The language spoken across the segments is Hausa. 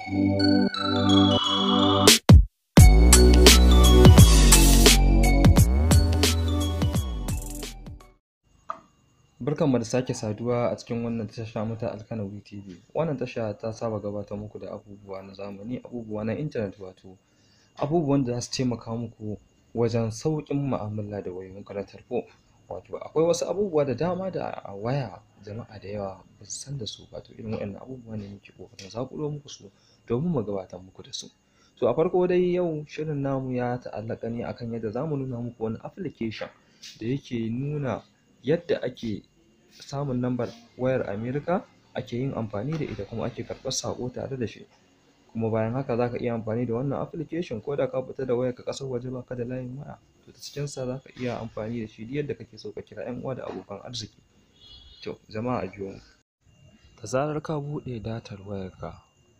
Barkanmu da sake saduwa a cikin wannan tasha mu ta Alkanawi TV. Wannan tasha ta saba gabatar muku da abubuwa na zamani, abubuwa na intanet wato abubuwan da za su taimaka muku wajen sauƙin mu'amala da wayoyinku na tarho. Wato akwai wasu abubuwa da dama da a waya jama'a da yawa ba su san da su ba, to irin waɗannan abubuwa ne muke ƙoƙarin zaƙulo muku su domin mu gabatar muku da su. To a farko dai yau shirin namu ya ta'allaƙa ne akan yadda za mu nuna muku wani application da yake nuna yadda ake samun lambar wayar America ake yin amfani da ita kuma ake karɓar saƙo tare da shi. Kuma bayan haka za ka iya amfani da wannan application ko da ka fita da wayarka ƙasar waje ba ka da layin waya, to ta cikinsa za ka iya amfani da shi duk yadda kake so ka kira 'yan uwa da abokan arziki. To jama'a a biyo mu. Da zarar ka buɗe datar wayarka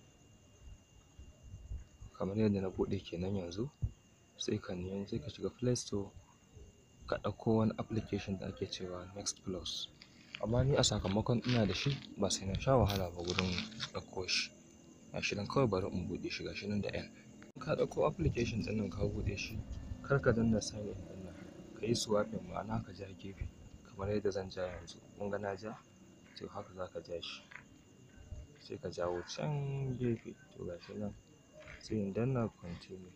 kamar yadda na buɗe kenan yanzu, sai ka nemi sai ka shiga Play Store ka ɗauko wani application da ake cewa Next Plus. Amma ni a sakamakon ina da shi ba sai na sha wahala ba wurin ɗauko shi. Ga shi nan kawai bari in buɗe shi ga shi nan da N. In ka ɗauko application ɗin nan ka buɗe shi, kar ka danna sign in ɗin nan, ka yi swiping ma'ana ka ja gefe kamar yadda zan ja yanzu. Kun ga na ja? To haka za ka ja shi. Sai ka jawo can gefe, to ga shi nan sai in danna continue.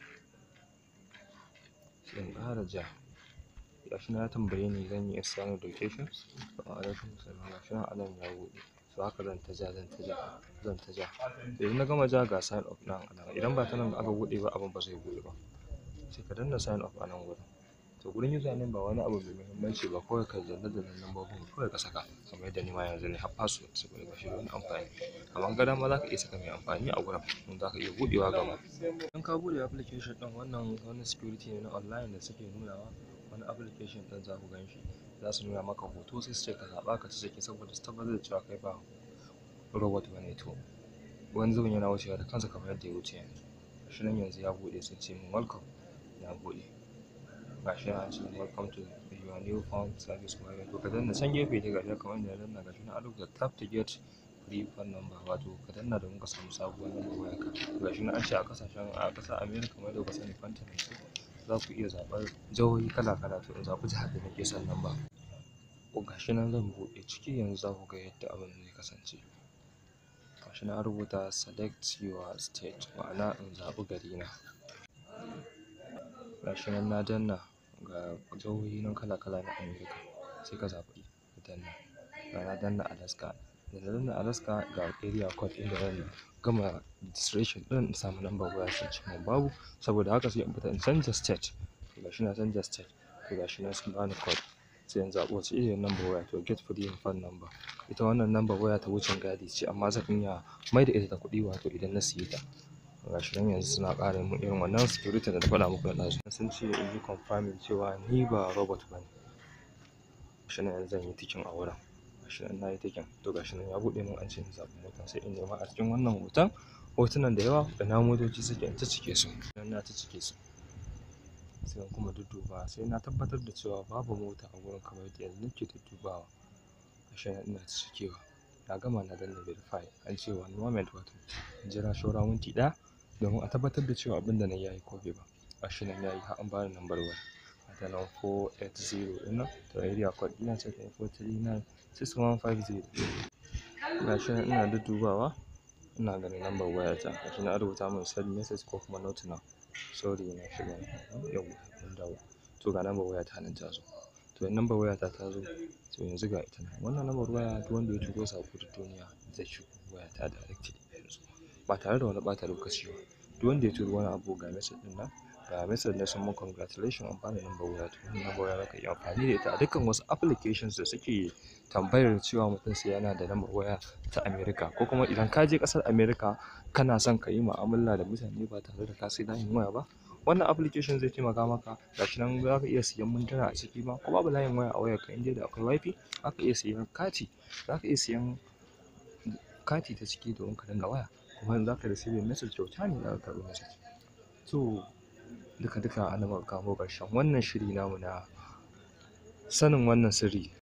Sai in ƙara ja. Ga shi nan ya tambaye ni zan yi external location. Wa alaikum salam ga shi nan a nan ya buɗe. To haka zan ta ja, zan ta ja, zan ta ja. To idan na gama ja ga sign up nan a nan. Idan ba ta nan aka buɗe ba abin ba zai buɗe ba. Sai ka danna sign up a nan wurin. To gurin username ba wani abu mai muhimmanci ba kawai ka danne dannan lambobin kawai ka saka kamar yadda ni ma yanzu nayi har password saboda ba shi da wani amfani. Amma in ka ga dama za ka iya saka mai amfani a gurin in za ka iya buɗewa gaba. Idan ka buɗe application ɗin wannan wani security ne na online da suke nunawa. Wani application ɗin za ku gan shi za su nuna maka hoto sai su ce ka zaɓa ka ciki saboda su tabbatar da cewa kai ba robot ba ne to. Wani zubin yana wucewa da kansa kamar yadda ya wuce yanzu. Ga shi nan yanzu ya buɗe sun ce min welcome ya buɗe. Ga shi nan an ce welcome to your new phone service provider. To ka danna can gefe dai ga shi kamar yadda na danna ga shi nan an rubuta tap to get free phone number wato ka danna domin ka samu sabuwar lambar wayarka. Ga shi nan an ce a ƙasashen a ƙasar America kamar yadda kuka sani continent ce za ku iya zaɓar jihohi kala kala to in zaɓi jihar da nake son lamba. To ga shi nan zan buɗe ciki yanzu za ku ga yadda abin zai kasance. Ga shi nan an rubuta select your state ma'ana in zaɓi garina. Ga shi nan na danna ga jihohi nan kala kala na America sai ka zaɓi ka danna. Ga na danna Alaska. Da na danna Alaska ga area code inda zan gama registration ɗin in samu lambar waya sun ce min babu saboda haka sai in fita in canja state. To ga shi na canja state. To ga shi nan sun bani code. Sai in zaɓi wacce iriyar lambar waya to get free phone number. Ita wannan lambar waya ta wucin gadi ce amma zan iya maida ita ta kuɗi wato idan na siye ta. Ga shi nan yanzu suna ƙara min irin wannan security da na faɗa muku na ɗazu. Sun ce in yi confirming cewa ni ba robot ba ne. Ga shi nan yanzu zan yi ticking a wurin. Ga shi nan na yi ticking. To ga shi nan ya buɗe min an ce in zaɓi mota sai in nema a cikin wannan hoton hotunan da yawa ina motoci suke in ta cike su. Nan na ta cike su. Sai in kuma duddubawa sai na tabbatar da cewa babu mota a wurin kamar yadda yanzu nake duddubawa. Ga shi nan ina ta cikewa. Na gama na danna verify an ce one moment wato in jira saura minti ɗaya domin a tabbatar da cewa abin da na yi ya yi ko bai ba. Ga shi nan ya yi har an bani lambar waya. Ga ta nan four eight zero ɗin nan to area code ɗina ce four three nine six one five zero. Ga shi nan ina duddubawa ina ganin lambar wayata. Ga shi nan an rubuta min send message ko kuma not now. Sorry na shiga yauwa mun dawo. To ga lambar wayata nan ta zo. To in lambar wayata ta zo to yanzu ga ita nan. Wannan lambar waya duk wanda ya turo saƙo duk duniya zai shigo wayata directly yanzu ba tare da wani ɓata lokaci ba. Duk wanda ya turo wani abu ga message ɗin nan ga message na sun mun congratulation an bani lambar waya to wannan lambar waya za ka iya amfani da ita a dukkan wasu applications da suke tambayar cewa mutum sai yana da lambar waya ta America ko kuma idan ka je ƙasar America kana son ka yi mu'amala da mutane ba tare da ka sai layin waya ba. Wannan application zai taimaka maka. Ga shi nan za ka iya siyan mintuna a ciki ma ko babu layin waya a wayarka in dai da akwai wifi za ka iya siyan kati. Za ka iya siyan kati ta ciki domin ka danna waya kuma in za ka yi receiving message kyauta ne za ka karɓi message. To duka duka a nan muka kawo ƙarshen wannan shiri namu na sanin wannan sirri